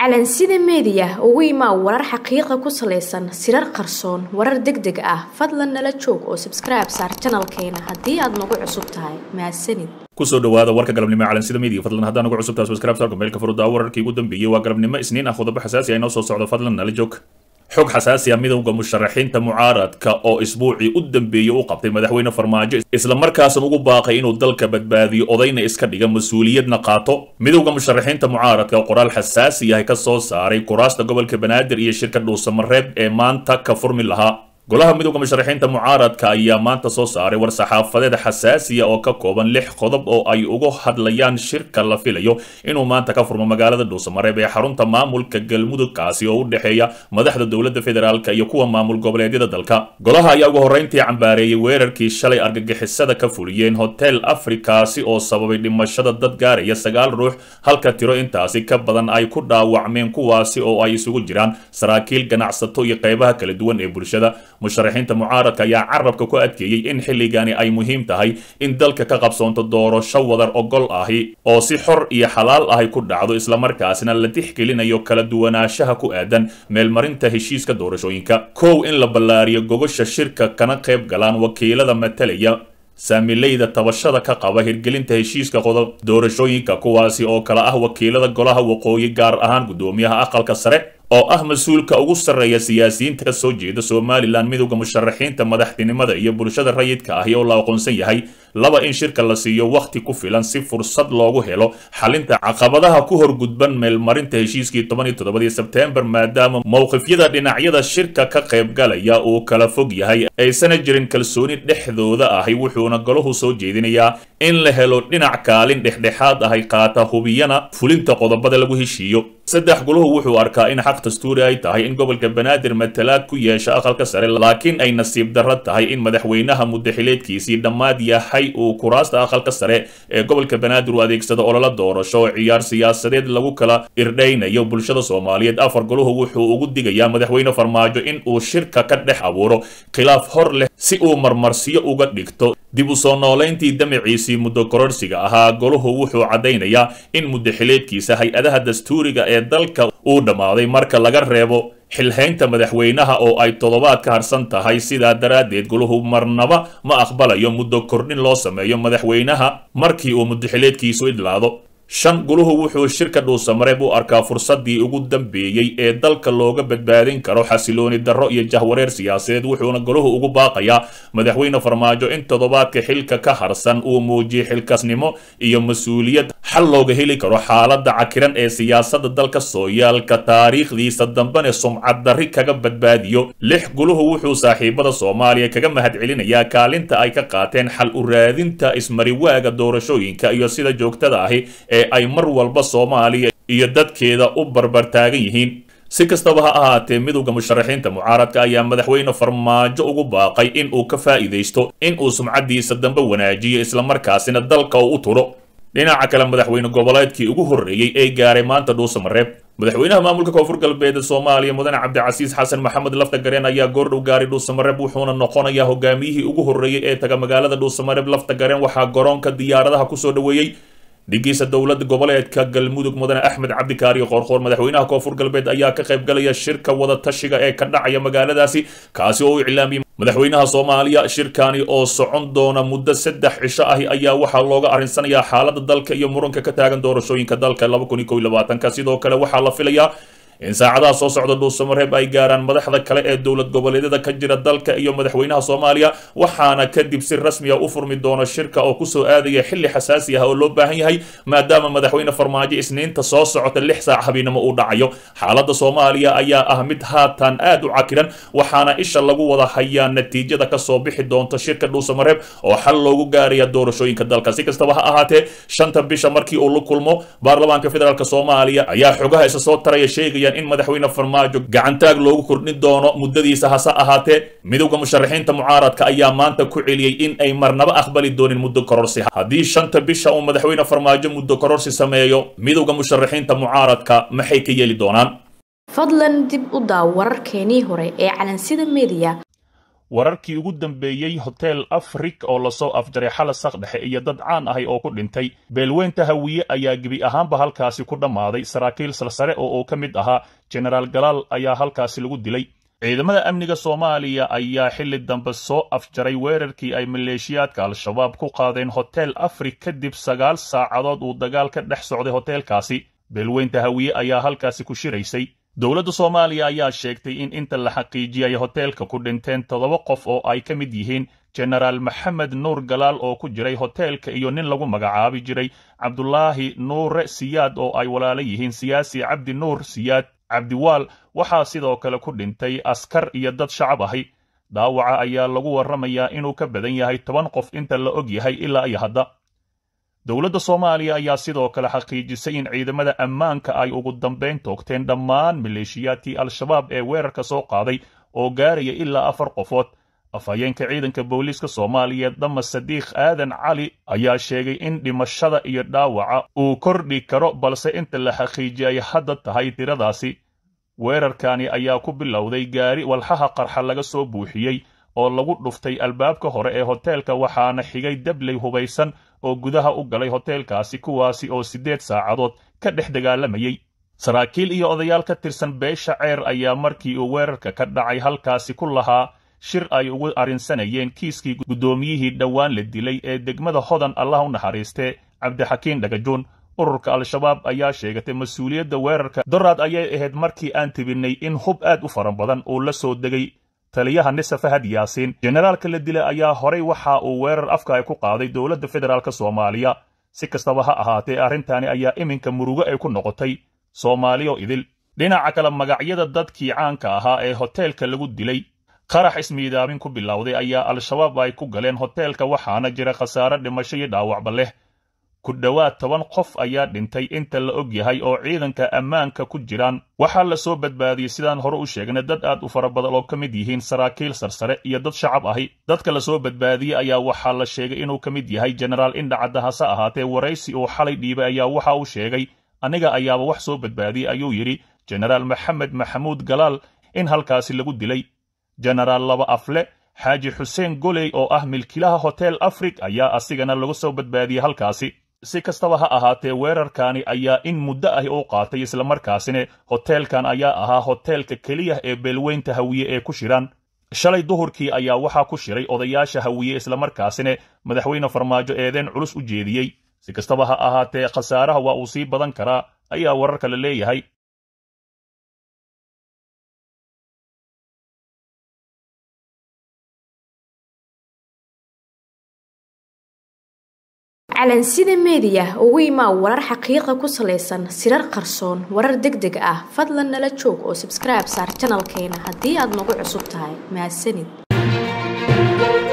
calansida meediya ugu imaa warar xaqiiqa ku salaysan sirar qarsoon warar deg deg ah fadlan nala joog oo sabskribe saar janalkeena haddii aad nagu cusub tahay mahadsanid kusoo dhawaada warka galabnimo ee calansida media fadlan haddaan ugu cusub tahay subscribe saarka meelka furudaa wararkii ugu dambeeyey waa galabnimo isniin ah qodobo xasaasi ah inoo soo socdo fadlan nala joog xog xasaasi ah midowda musharaxiinta mucaaradka oo isbuucii u dambeeyey u qabtay madaxweyne farmaajo islamarkaasna ugu baaqay inuu dalka badbaadiyo odayna iska dhiga mas-uuliyadna qaato midowda musharaxiinta mucaaradka oo qoraal xasaasi yahay ka soo saaray kuraasta gobolka banaadir iyo shirka dhuusamareeb ee maanta ka furmi lahaa golaha midowda musharaxiinta mucaaradka ayaa maanta soo saaray war-saxaafadeed xasaasiya oo ka kooban lix qodob oo ay uga hadlayaan shirka la filayo inuu maanta ka furmo magaalada dhuusamareeb ee xarunta maamulka galmudug kaasi oo u dhexeeya madaxda dowladda federaalka iyo kuwa maamul goboleedyada dalka golaha ayaa ugu horreyntii cambaareeyey weerarkii shalay argagixisada ka fuliyeen hotel afrikaasi oo sababay dhimashada dad gaaraya sagaal ruux halka tiro intaasi ka badan ay ku dhaawacmeen kuwaasi oo ay isugu jiraan saraakiil ganacsato iyo qeybaha kala duwan ee bulshada musharaxiinta mucaaradka ayaa carabka ku adkeeyey in xilligani ay muhiim tahay in dalka ka qabsoonto doorasho wadar ogol ahi oo si xor iyo xalaal ahi ku dhacdo islamarkaasna la tixgelinayo kala duwanaanshaha ku aadan meelmarinta heshiiska doorashooyinka kow in la ballaariyo gogosha shirka kana qayb galaan wakiilada matalaya saamileyda tabashada ka qaba hirgelinta heshiiska qodob doorashooyinka kuwaasi oo kala ah wakiilada golaha waqooyi gaar ahaan guddoomiyaha aqalka sare oo ah mas-uulka ugu sarreeya siyaasiyiinta ka soo jeeda somalilan midowda musharaxiinta madaxtinimada iyo bulshada rayidka ahi oo la aqoonsan yahay laba in shirka la siiyo wakhti ku filan si fursad loogu helo xalinta caqabadaha ku horgudban meelmarinta heshiiskii toban iyo toddobadii sebteembar maadaama mowqifyada dhinacyada shirka ka qaybgalaya uu kala fog yahay aysana jirin kalsooni dhexdooda ahi wuxuuna golahu soo jeedinayaa in la helo dhinac kaalin dhexdhexaad ahay qaata hubiyana fulinta qodobada lagu heshiiyo saddex guluhu wuxuu arkaa in xaq dastuuri ay tahay in gobolka banaadir matalaad ku yeesha aqalka sare laakiin ay nasiib darro tahay in madaxweynaha muddaxileedkiisii dhammaad yahay uu kuraasta aqalka sare ee gobolka banaadir u adeegsado ololo doorasho oo ciyaar siyaasadeed lagu kala irdhaynayo bulshada soomaaliyeed afar guluhu wuxuu ugu digayaa madaxweyne farmaajo in uu shirka ka dhex abuuro khilaaf hor leh si uu marmarsiyo uga dhigto dib u soo noolayntii damaciisii muddo kororsiga ahaa goluhu wuxuu caddaynayaa in muddaxileedkiisa hay-adaha dastuuriga ee dalka uu dhammaaday marka laga reebo xilhaynta madaxweynaha oo ay toddobaad ka harsan tahay sidaa daraaddeed goluhu marnaba ma aqbalayo muddo kordhin loo sameeyo madaxweynaha markii uu muddaxileedkiisu idlaado shan guluhu wuxuu shirka dhuusamareeb u arkaa fursaddii ugu dambeeyey ee dalka looga badbaadin karo xasilooni darro iyo jahwareer siyaasadeed wuxuuna goluhu ugu baaqayaa madaxweyne farmaajo in toddobaadka xilka ka harsan uu muujiyo xilkasnimo iyo mas-uuliyad xal looga heli karo xaaladda cakiran ee siyaasadda dalka sooyaalka taariikhdiisa dambene sumcad darri kaga badbaadiyo lix guluhu wuxuu saaxiibada soomaaliya kaga mahadcelinayaa kaalinta ay ka qaateen xal u raadinta ismariwaaga doorashooyinka iyo sida joogtada ahi ee ay mar walba soomaaliya iyo dadkeeda u barbartaagan yihiin si kastaba ha ahaatee midowda musharaxiinta mucaaradka ayaa madaxweyne farmaajo ugu baaqay in uu ka faa'iidaysto in uu sumcaddiisa dambe wanaajiyo islamarkaasina dalka uu u turo dhinaca kale madaxweyne goboleedkii ugu horreeyey ee gaaray maanta dhuusamareeb madaxweynaha maamulka koonfur galbeed soomaaliya mudane cabdicasiis xasan maxamed laftagareen ayaa goordhow gaaray dhuusamareeb wuxuuna noqonayaa hogaamiyihii ugu horreeyey ee taga magaalada dhuusamareeb laftagareen waxaa garoonka diyaaradaha kusoo dhoweeyey dhigiisa dowlada goboleedka galmudug mudane axmed cabdikaariyo qoorqoor madaxweynaha koonfur galbeed ayaa ka qayb galaya shirka wada tashiga ee ka dhacaya magaaladaasi kaasi oo u iclaamiyey madaxweynaha soomaaliya shirkani oo socon doona muddo saddex cisho ahi ayaa waxaa looga arrinsanayaa xaaladda dalka iyo muranka ka taagan doorashooyinka dalka laba kun iyo kow iyo labaatanka sidoo kale waxaa la filayaa in saacadaha soo socda dhuusamareeb ay gaaraan madaxda kale ee dowlad goboleedyada ka jira dalka iyo madaxweynaha soomaaliya waxaana kadib si rasmiya u furmi doona shirka oo kusoo aadaya xilli xasaasi ah oo loo baahan yahay maadaama madaxweyne farmaajo isniinta soo socota lix saac habeennimo uu dhacayo xaaladda soomaaliya ayaa ah mid haatan aad u cakiran waxaana isha lagu wada hayaa natiijada kasoo bixi doonta shirka dhuusamareeb oo xal loogu gaaraya doorashooyinka dalka si kastaba ha ahaatee shanta bisha markii uu la kulmo baarlamaanka federaalk soomaaliya ayaa xogaha isa soo taraya sheegaya in madaxweyne farmaajo gacantaag loogu kordhin doono muddadiisa hase ahaatee midowda musharaxiinta mucaaradka ayaa maanta ku celiyey in ay marnaba aqbali doonin muddo kororsi haddii shanta bisha uu madaxweyne farmaajo muddo kororsi sameeyo midowda musharaxiinta mucaaradka maxay ka yeeli doonaan fadlan dib u daaw wararkeenii hore ee calansida meediya wararkii ugu dambeeyey hotel afrik oo lasoo afjaray xala saqdhexe iyo dad caan ahay oo ku dhintay beelweynta hawiye ayaa gebi ahaanba halkaasi ku dhammaaday saraakiil salsare oo uu ka mid ahaa jenaraal galaal ayaa halkaasi lagu dilay ciidamada amniga soomaaliya ayaa xilli dambe soo afjaray weerarkii ay maleeshiyaadka al-shabaab ku qaadeen hotel afrik kadib sagaal saacadood uu dagaal ka dhex socday hoteelkaasi beelweynta hawiye ayaa halkaasi ku shiraysay dowladda soomaaliya ayaa sheegtay in inta la xaqiijiyay hoteelka ku dhinteen toddoba qof oo ay ka mid yihiin jenaraal maxamed nuur galaal oo ku jiray hoteelka iyo nin lagu magacaabi jiray cabdulaahi nuure siyaad oo ay walaalo yihiin siyaasi cabdi nuur siyaad cabdiwaal waxaa sidoo kale ku dhintay askar iyo dad shacab ahi dhaawaca ayaa lagu warramayaa inuu ka badan yahay toban qof inta la og yahay ilaa iyo hadda dowladda soomaaliya ayaa sidoo kale xaqiijisay in ciidamada ammaanka ay ugu dambayn toogteen dhammaan maleeshiyaadkii al-shabaab ee weerarka soo qaaday oo gaaraya ilaa afar qofood afhayeenka ciidanka booliiska soomaaliyeed dama sadiikh aadan cali ayaa sheegay in dhimashada iyo dhaawaca uu kordhi karo balse inta la xaqiijiyay hadda tahay tiradaasi weerarkani ayaa ku bilowday gaari walxaha qarxa laga soo buuxiyey oo lagu dhuftay albaabka hore ee hoteelka waxaana xigay dabley hubaysan oo gudaha u galay hoteelkaasi kuwaasi oo siddeed saacadood ka dhex dagaalamayey saraakiil iyo odayaal ka tirsan beesha ceer ayaa markii uu weerarka ka dhacay halkaasi ku lahaa shir ay ugu arrinsanayeen kiiskii guddoomiyihii dhowaan la dilay ee degmada hodan allah u naxariistee cabdixakiin dhagajuun ururka al-shabaab ayaa sheegatay mas-uuliyadda weerarka doraad ayay ahayd markii aan tibinnay in hub aad u fara badan uu la soo degay taliyaha nise fahad yaasiin jenaraalka la dilay ayaa horay waxa uu weerar afka ay ku qaaday dowladda federaalk soomaaliya si kastaba ha ahaatee arrintani ayaa iminka murugo ay ku noqotay soomaaliyo idil dhinaca kale magacyada dadkii caanka ahaa ee hoteelka lagu dilay qarax ismiidaamin ku bilowday ayaa al-shabaab ay ku galeen hoteelka waxaana jira khasaare dhimasho iyo dhaawacba leh ku dhowaad toban qof ayaa dhintay inta la og yahay oo ciidanka ammaanka ku jiraan waxaa la soo badbaadiyey sidaan hore u sheegnay dad aad u fara badan oo ka mid yihiin saraakiil sarsare iyo dad shacab ahi dadka la soo badbaadiyey ayaa waxaa la sheegay inuu ka mid yahay jenaraal indhacadda hase ahaatee waraysi uu xalay dhiibay ayaa waxa uu sheegay aniga ayaaba wax soo badbaadiyey ayuu yidhi jenaraal maxamed maxamuud galaal in halkaasi lagu dilay jenaraal laba afle xaaji xuseen goley oo ah milkilaha hotel afrik ayaa asigana lagu soo badbaadiyey halkaasi si kastaba ha ahaatee weerarkani ayaa in muddo ah u qaatay islamarkaasina hoteelkan ayaa ahaa hoteelka keliya ee beelweynta hawiye ee ku shiraan shalay duhurkii ayaa waxaa ku shiray odayaasha hawiye islamarkaasina madaxweyne farmaajo eedeen culus u jeediyey si kastaba ha ahaatee khasaaraha waa uu sii badan karaa ayaa wararka la leeyahay calansida meediya ugu imaa warar xaqiiqa ku salaysan sirar qarsoon warar deg deg ah fadlan nala joog oo sabskribe saar janalkeena haddii aad nagu cusub tahay mahadsanid